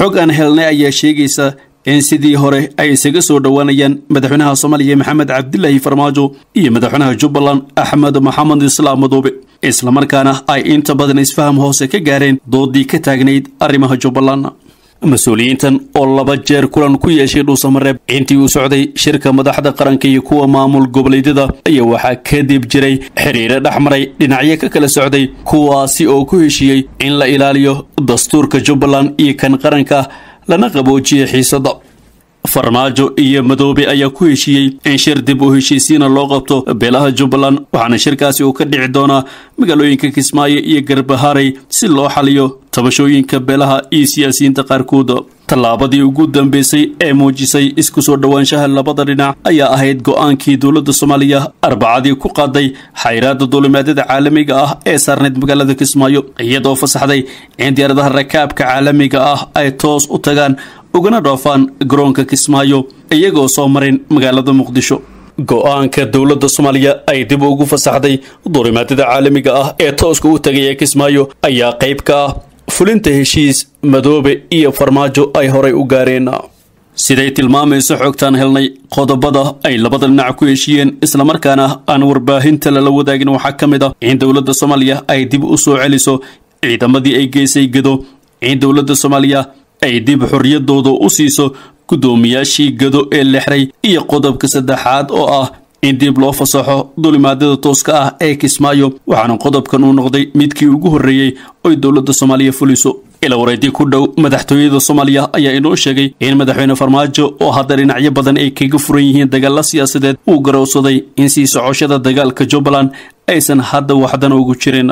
xog aan helnay ayaa sheegaysa in sidii hore ay isaga soo dhowaanayaan madaxweynaha soomaaliya maxamed cabdilaahi farmaajo iyo madaxweynaha jubbaland axmed maxamed islaam madoobe islamarkaana ay inta badan isfaham hoose ka gaareen doodii ka taagnayd arrimaha jubbaland mas-uuliyiintan oo laba jeer kulan ku yeeshay dhuusamareeb intii uu socday shirka madaxda qaranka iyo kuwa maamul goboleedyada ayaa waxaa kadib jiray xiriiro dhexmaray dhinacyo ka kala socday kuwaasi oo ku heshiiyey in la ilaaliyo dastuurka jubbaland iyo kan qaranka lana qaboojiyay xiisada farmaajo iyo madoobe ayaa ku heshiiyey in shir dib u heshiisiina loo qabto beelaha jubbaland waxaana shirkaasi uu ka dhici doonaa magaalooyinka kismaayo iyo garbaharay si loo xaliyo tabashooyinka beelaha iyo siyaasiyiinta qaarkood tallaabadii ugu dambeysay ee muujisay isku soo dhowaanshaha labada dhinac ayaa ahayd go-aankii dowladda soomaaliya arbacadii ku qaaday xayraada duulimaadyada caalamiga ah ee saarneyd magaalada kismaayo iyadoo fasaxday in diyaaradaha rakaabka caalamiga ah ay toos u tagaan ugana dhoofaan garoonka kismaayo iyagoo soo marin magaalada muqdisho go-aanka dowladda soomaaliya ay dib ugu fasaxday duulimaadyada caalamiga ah ee tooska u tagaya kismaayo ayaa qayb ka ah fulinta heshiis madoobe iyo farmaajo ay horay u gaareen siday tilmaamayso xogtaan helnay qodobada ay labada dhinac ku heshiiyeen islamarkaana aan warbaahinta lala wadaagin waxaa ka mid ah in dowladda soomaaliya ay dib u soo celiso ciidamadii ay geysay gado in dowladda soomaaliya ay dib xorriyadooda u siiso guddoomiyaashii gado ee lexray iyo qodobka saddexaad oo ah in dib loo fasaxo dulimaadyada tooska ah ee kismaayo waxaana qodobkan uu noqday midkii ugu horreeyey oy dowladda soomaaliya fuliso ila wareedii ku dhow madaxtooyada soomaaliya ayaa inoo sheegay in madaxweyne farmaajo oo hadda dhinacyo badan ay kaga furan yihiin dagaalla siyaasadeed uu garowsaday in sii socoshada dagaalka jubbaland aysan hadda waxdan ugu jirin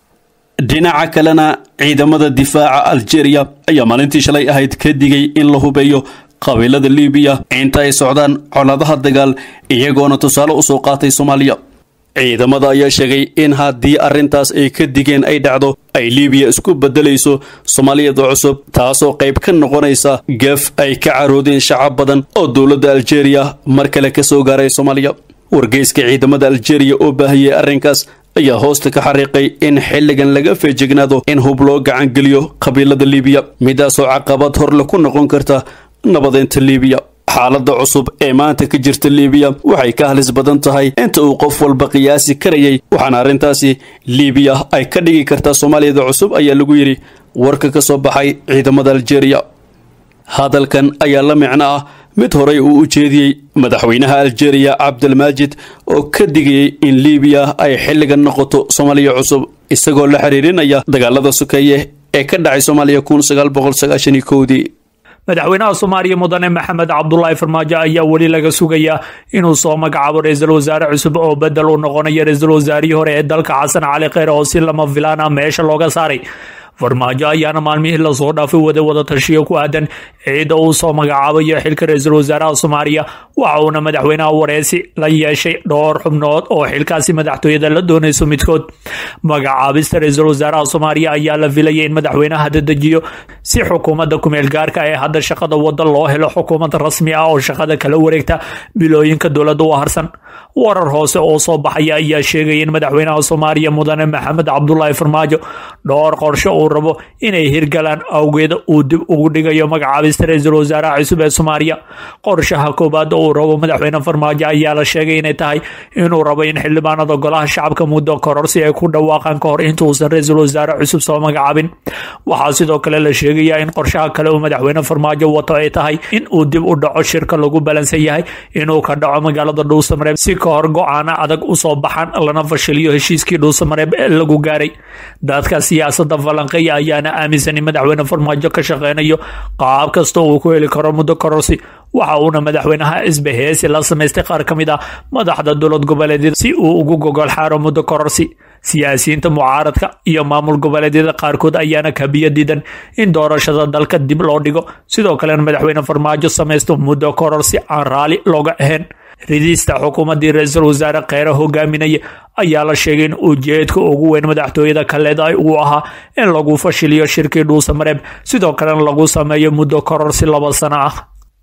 dhinaca kalena ciidamada difaaca aljeeriya ayaa maalintii shalay ahayd ka digay in la hubeeyo qabiilada libiya inta ay socdaan colaadaha dagaal iyagoona tusaale usoo qaatay soomaaliya ciidamada ayaa sheegay in haddii arrintaas ay ka digeen ay dhacdo ay libiya isku beddelayso soomaaliyada cusub taasoo qayb ka noqonaysa gaf ay ka caroodeen shacab badan oo dowladda aljeeriya mar kale ka soo gaaray soomaaliya wargeyska ciidamada aljeeriya oo baahiyey arrinkaas ayaa hoosta ka xariiqay in xilligan laga feejignaado in hub loo gacangeliyo qabiilada libiya midaasoo caqabad horle ku noqon karta nabadeynta libiya xaaladda cusub ee maanta ka jirta libiya waxay ka halis badan tahay inta uu qof walba qiyaasi karayay waxaana arrintaasi libiya ay ka dhigi kartaa soomaaliyada cusub ayaa lagu yidhi warka ka soo baxay ciidamada aljeeriya hadalkan ayaa la micno ah mid horey uu u jeediyey madaxweynaha aljeeriya cabdilmaajid oo ka digayay in libiya ay xilligan noqoto soomaaliya cusub isagoo la xiriirinaya dagaalada sokeeye ee ka dhacay soomaaliya kun sagaal boqol sagaashan iyo kowdii madaxweynaha soomaaliya mudane maxamed cabdulaahi farmaajo ayaa weli laga sugayaa inuu soo magacaabo ra-iisul wasaare cusub oo bedel u noqonayo ra-iisul wasaarihii hore ee dalka xasan cali kheyr oo si lama filaan ah meesha looga saaray farmaajo ayaana maalmihii lasoo dhaafay wada wada tashiyo ku aadan ciidda uu soo magacaabayo xilka ra-iisul wasaaraha soomaaliya waxa uuna madaxweynaha wareysi la yeeshay dhowr xubnood oo xilkaasi madaxtooyada la doonayso midkood magacaabista ra-iisul wasaaraha soomaaliya ayaa la filayay in madaxweynaha dadejiyo si xukuumadda kumeel gaarka ee hadda shaqada wada loo helo xukuumad rasmi ah oo shaqada kala wareegta bilooyinka dowladda u harsan warar hoose oo soo baxaya ayaa sheegaya in madaxweynaha soomaaliya mudane maxamed cabdulaahi farmaajo dhowr qorshe uu rabo inay hirgalaan awgeeda uu dib ugu dhigayo magacaabista ra-iisul wasaaraha cusub ee soomaaliya qorshaha koowaad uu rabo madaxweyne farmaajo ayaa la sheegay inay tahay inuu rabo in xildhibaanada golaha shacabka muddo kororsi ay ku dhawaaqaan ka hor intuusan ra-iisul wasaare cusub soo magacaabin waxaa sidoo kale la sheegayaa in qorshaha kale uu madaxweyne farmaajo wato ay tahay in uu dib u dhaco shirka lagu balansan yahay inuu ka dhaco magaalada dhuusamareeb si ka hor go-aano adag usoo baxan lana fashiliyo heshiiskii dhuusamareeb ee lagu gaaray dadka siyaasada falanqeya ayaana aaminsan in madaxweyne farmaajo ka shaqeynayo qaab kasta uu ku heli karo muddo kororsi waxa uuna madaxweynaha isbaheesi la samaystay qaar ka mid ah madaxda dowlad goboleedyada si uu ugu gogol xaaro muddo kororsi siyaasiyiinta mucaaradka iyo maamul goboleedyada qaarkood ayaana kabiyo diidan in doorashada dalka dib loo dhigo sidoo kalena madaxweyne farmaajo samaysto muddo kororsi aan raali looga ahayn ridista xukuumaddii ra-iisul wasaare kheyre hogaaminaya ayaa la sheegay in ujeedka ugu weyn madaxtooyada kaleedahay uu ahaa in lagu fashiliyo shirkii dhuusamareeb sidoo kalena lagu sameeyo muddo kororsi laba sano ah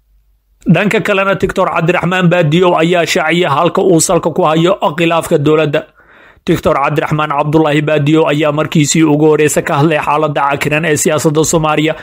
dhanka kalena doctor cabdiraxmaan baadiyow ayaa shaaciya halka uu salka ku hayo khilaafka dowladda doctor cabdiraxmaan cabdulaahi baadiyow ayaa markiisii ugu horeysa ka hadlay xaalada cakiran ee siyaasada soomaaliya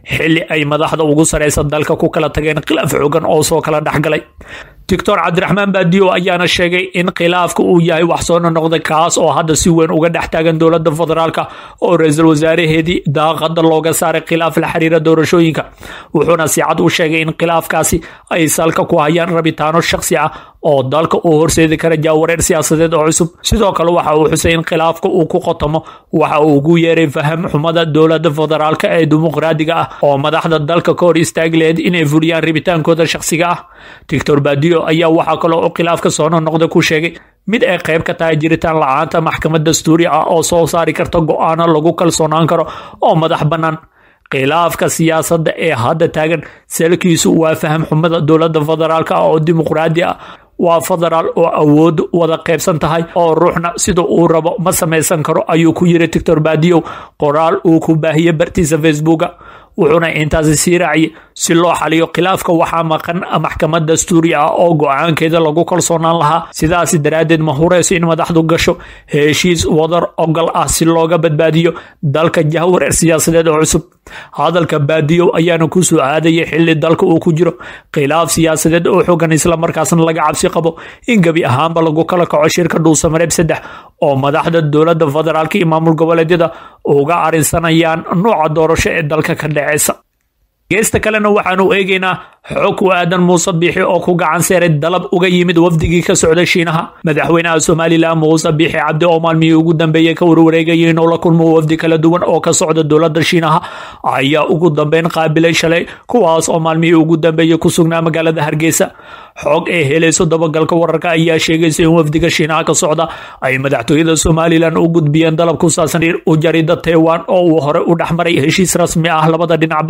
xili ay madaxda ugu sareysa dalka ku kala tageen khilaaf xoogan oo soo kala dhexgalay doctor cabdiraxmaan baadiyo ayaana sheegay in khilaafka uu yahay wax soo nonoqda kaas oo hadda si weyn uga dhex taagan dowladda federaalk oo ra-iisul wasaaraheedii daaqada looga saaray khilaaf la xiriira doorashooyinka wuxuuna si cad u sheegay in khilaafkaasi ay salka ku hayaan rabitaano shakhsi ah oo dalka uu horseedi kara jaawareer siyaasadeed oo cusub sidoo kale waxa uu xusay in khilaafka uu ku qotamo waxa uu ugu yeeray faham xumada dowladda federaalk ee dimuqraadiga ah oo madaxda dalka ka hor istaagi laheyd inay fuliyaan rabitaankooda shakhsiga ah doctor baadiyo ayaa waxaa kaloo u khilaafka soo nonoqda ku sheegay mid ay qayb ka tahay jiritaan la-aanta maxkamad dastuuri ah oo soo saari karta go-aano lagu kalsoonaan karo oo madax bannaan khilaafka siyaasadda ee hadda taagan salkiisu waa faham xumada dowladda federaalk ah oo dimuqraadi ah waa federaal oo awood wada qaybsan tahay oo ruuxna sida uu rabo ma samaysan karo ayuu ku yiri doctor baadiyow qoraal uu ku baahiyey bartiisa facebooka wuxuuna intaasi sii raaciyay si loo xaliyo khilaafka waxaa maqan maxkamad dastuuri ah oo go-aankeeda lagu kalsoonaan lahaa sidaasi daraaddeed ma hureyso in madaxdu gasho heshiis wadar ogol ah si looga badbaadiyo dalka jahwareer siyaasadeed oo cusub hadalka baadiyow ayaana ku soo aadayay xili dalka uu ku jiro khilaaf siyaasadeed oo xogan islamarkaasna laga cabsi qabo in gebi ahaanba lagu kala kaco shirka dhuusamareeb saddex oo madaxda dowladda federaalk iyo maamul goboleedyada uga arinsanayaan nooca doorasho ee dalka ka dhaceysa geesta kalena waxaanu eegaynaa xog ku aadan muuse biixi oo ku gacan seeray dalab uga yimid wafdigii ka socda shiinaha madaxweynaha somalilan muuse biixi cabdi oo maalmihii ugu dambeeyey ka warwareegayay inuu la kulmo wafdi kala duwan oo ka socda dowladda shiinaha ayaa ugu dambeyn qaabilay shalay kuwaas oo maalmihii ugu dambeeyey ku sugnaa magaalada hargeysa xog ee helayso dabagalka wararka ayaa sheegaysa in wafdiga shiinaha ka socda ay madaxtooyada somalilan u gudbiyeen dalab ku saabsan u jarida taiwan oo uu hore u dhexmaray heshiis rasmi ah labada dhinacba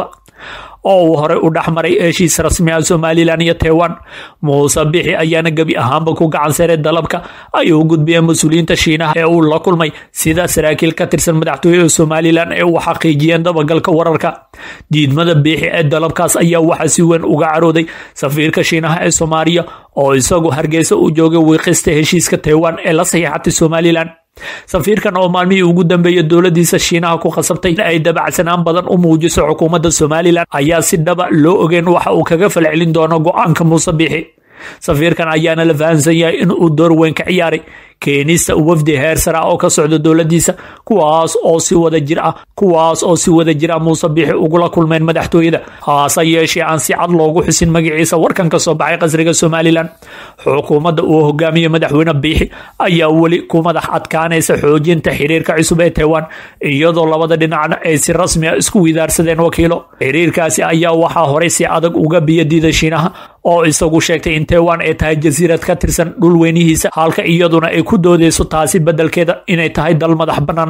oo uu horey u dhexmaray heshiis rasmi ah somalilan iyo taiwan muuse bixi ayaana gebi ahaanba ku gacan seeray dalabka ay u gudbiyeen mas-uuliyiinta shiinaha ee uu la kulmay sida saraakiil ka tirsan madaxtooyada somalilan ee uu xaqiijiyeen dabagalka wararka diidmada biixi ee dalabkaas ayaa waxaa si weyn uga carooday safiirka shiinaha ee soomaaliya oo isagu hargeysa u joogay wiiqista heshiiska taiwan ee la saxiixatay somalilan safiirkan oo maalmihii ugu dambeeyey dowladiisa shiinaha ku khasabtay in ay dabacsanaan badan u muujiso xukuumadda somalilan ayaa si dhaba loo ogeyn waxa uu kaga falcelin doono go-aanka muuse biixi safiirkan ayaana la fahamsan yahay in uu door weyn ka ciyaaray keenista wafdi heer sara oo ka socda dowladiisa kuwaas oo si wada jir ah kuwaas oo si wada jira muuse biixi ugula kulmeen madaxtooyada haase yeeshee aan si cad loogu xusin magaciisa warkan ka soo baxay qasriga somalilan xukuumadda uu hogaamiye madaxweyne biixi ayaa weli ku madax adkaanaysa xoojinta xiriirka cusub ee taiwan iyadoo labada dhinacna ay si rasmi a isku widaarsadeen wakiilo xiriirkaasi ayaa waxaa horey si adag uga biyadiida shiinaha oo isagu sheegtay in taiwan ay tahay jasiirad ka tirsan dhul weynihiisa halka iyaduna ay ku doodeyso taasi beddelkeeda inay tahay dal madax bannaan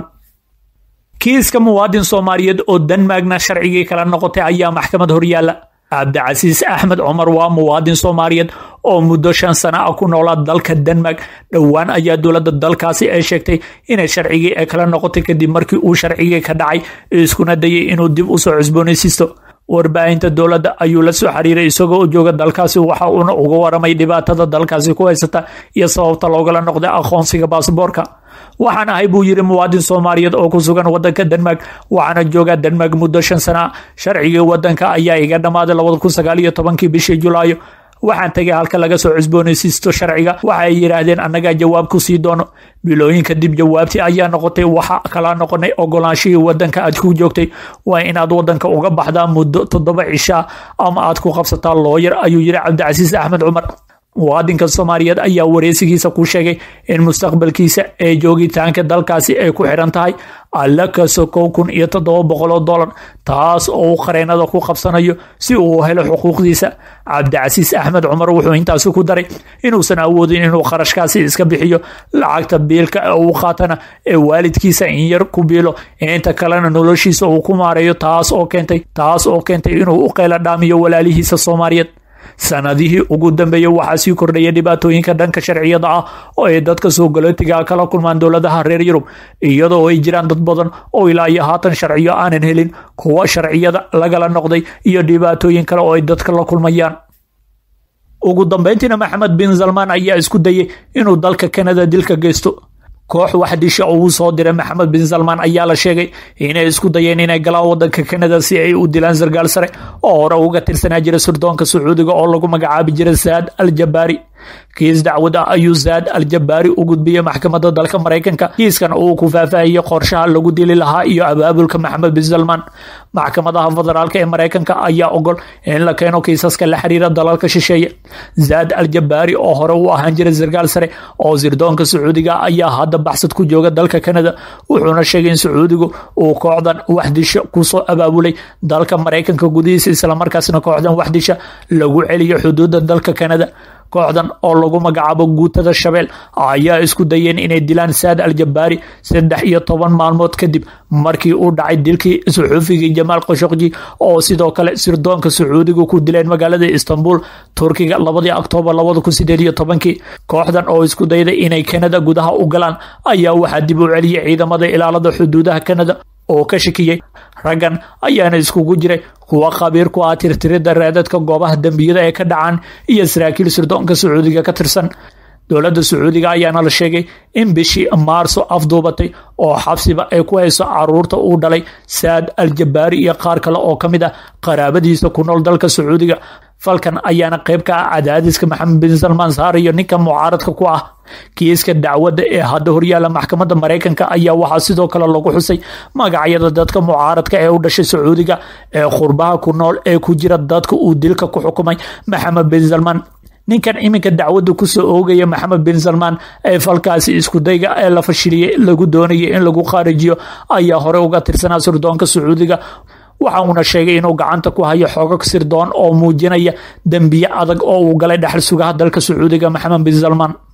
kiiska muwaadin soomaaliyeed oo denmarkna sharcigii kala noqotay ayaa maxkamad horyaala cabdicasiis axmed cumar waa muwaadin soomaaliyeed oo muddo shan sana ah ku noolaa dalka denmark dhowaan ayaa dowladda dalkaasi ay sheegtay inay sharcigii ay kala noqotay kadib markii uu sharcigii ka dhacay iskuna dayay inuu dib usoo cusboonaysiisto warbaahinta dowladda ayuu la soo xiriiray isagoo u jooga dalkaasi waxa uuna uga waramay dhibaatada dalkaasi ku haysata iyo sababta loogala noqday aqoonsiga baasboorka waxaan ahay buu yiri muwaadin soomaaliyeed oo ku sugan wadanka denmark waxaana joogaa denmark muddo shan sana sharcigii wadanka ayaa iga dhammaaday labada kun sagaal iyo tobankii bishii julaayo waxaan tegay halka laga soo cusboonaysiisto sharciga waxa ay yidhaahdeen annagaa jawaab ku sii doono bilooyin kadib jawaabtii ayaa noqotay waxa kala noqonay ogolaanshihii wadanka aad ku joogtay waa inaad wadanka uga baxdaa muddo toddoba cishaa ama aad ku qabsataa looyar ayuu yiri cabdicasiis axmed cumar muwaadinka soomaaliyeed ayaa wareysigiisa ku sheegay in mustaqbalkiisa ee joogitaanka dalkaasi ay ku xiran tahay alla kaso kow kun iyo toddoba boqol oo dollar taas oo uu qareenada ku qabsanayo si uu helo xuquuqdiisa cabdicasiis axmed cumar wuxuu intaasi ku daray inuusan awoodin inuu qarashkaasi iska bixiyo lacagta biilka ee uu qaatana ee waalidkiisa in yar ku biilo inta kalena noloshiisa uu ku maareeyo taas oo keentay taas oo keentay inuu u qeyla dhaamiyo walaalihiisa soomaaliyeed sanadihii ugu dambeeyey waxaa sii kordhaya dhibaatooyinka dhanka sharciyada ah oo ay dadka soo galootiga kala kulmaan dowladaha reer yurub iyadoo ay jiraan dad badan oo ilaa iyo haatan sharciyo aanan helin kuwa sharciyada lagala noqday iyo dhibaatooyin kale oo ay dadka la kulmayaan ugu dambeyntiina maxamed bin salmaan ayaa isku dayay inuu dalka kanada dilka geysto koox waxdisha oo uu soo diray maxamed bin salmaan ayaa la sheegay inay isku dayeen inay galaan wadanka kanada si ay u dilaan sarkaal sare oo hore uga tirsanaa jira sirdoonka sacuudiga oo lagu magacaabi jiray saad al jabaari kiis dacwad ah ayuu saad al jabaari u gudbiyey maxkamadda dalka maraykanka kiiskan uu ku faahfaahiyey qorshaha lagu dili lahaa iyo abaabulka maxamed bin salmaan maxkamadaha federaalka ee maraykanka ayaa ogol in la keeno kiisaska la xiriira dalalka shisheeye zaad al jabaari oo hore u ahaan jiray sarkaal sare oo sirdoonka sacuudiga ayaa hadda baxsad ku jooga dalka kanada wuxuuna sheegay in sacuudigu uu kooxdan waxdisho kusoo abaabulay dalka maraykanka gudihiisa islamarkaasna kooxdan waxdisha lagu celiyo xuduudda dalka kanada kooxdan oo lagu magacaabo guutada shabeel ayaa isku dayeen inay dilaan saad al jabaari saddex iyo toban maalmood kadib markii uu dhacay dilkii suxuufigii jamaal khashokji oo sidoo kale sirdoonka sacuudiga ku dileen magaalada istanbul turkiga labadii oktoobar labada kun sideed iyo tobankii kooxdan oo isku dayday inay kanada gudaha u galaan ayaa waxaa dib u celiyay ciidamada ilaalada xuduudaha kanada oo ka shakiyey raggan ayaana iskugu jiray kuwa khabiir ku ah tirtirida raadadka goobaha dembiyada ee ka dhacaan iyo saraakiil sirdoonka sacuudiga ka tirsan dowladda sacuudiga ayaana la sheegay in bishii maarso afduubatay oo xabsiba ay ku hayso caruurta uu dhalay saad al jabaari iyo qaar kale oo ka mid ah qaraabadiisa ku nool dalka sacuudiga falkan ayaana qayb ka ah cadaadiska maxamed bin salmaan saarayo ninka mucaaradka ku ah kiiska dacwadda ee hadda horyaala maxkamadda maraykanka ayaa waxaa sidoo kale lagu xusay magacyada dadka mucaaradka ee u dhashay sacuudiga ee khurbaha ku nool ee ku jira dadka uu dilka ku xukumay maxamed bin salmaan ninkan iminka dacwadda kusoo oogaya maxamed bin salmaan ee falkaasi iskudayga ee la fashiliyey lagu doonayay in lagu qaarijiyo ayaa hore uga tirsanaa sirdoonka sacuudiga waxa uuna sheegay inuu gacanta ku hayo xoogag sirdoon oo muujinaya dembiye adag oo uu galay dhexal sugaha dalka sacuudiga maxamed bin salmaan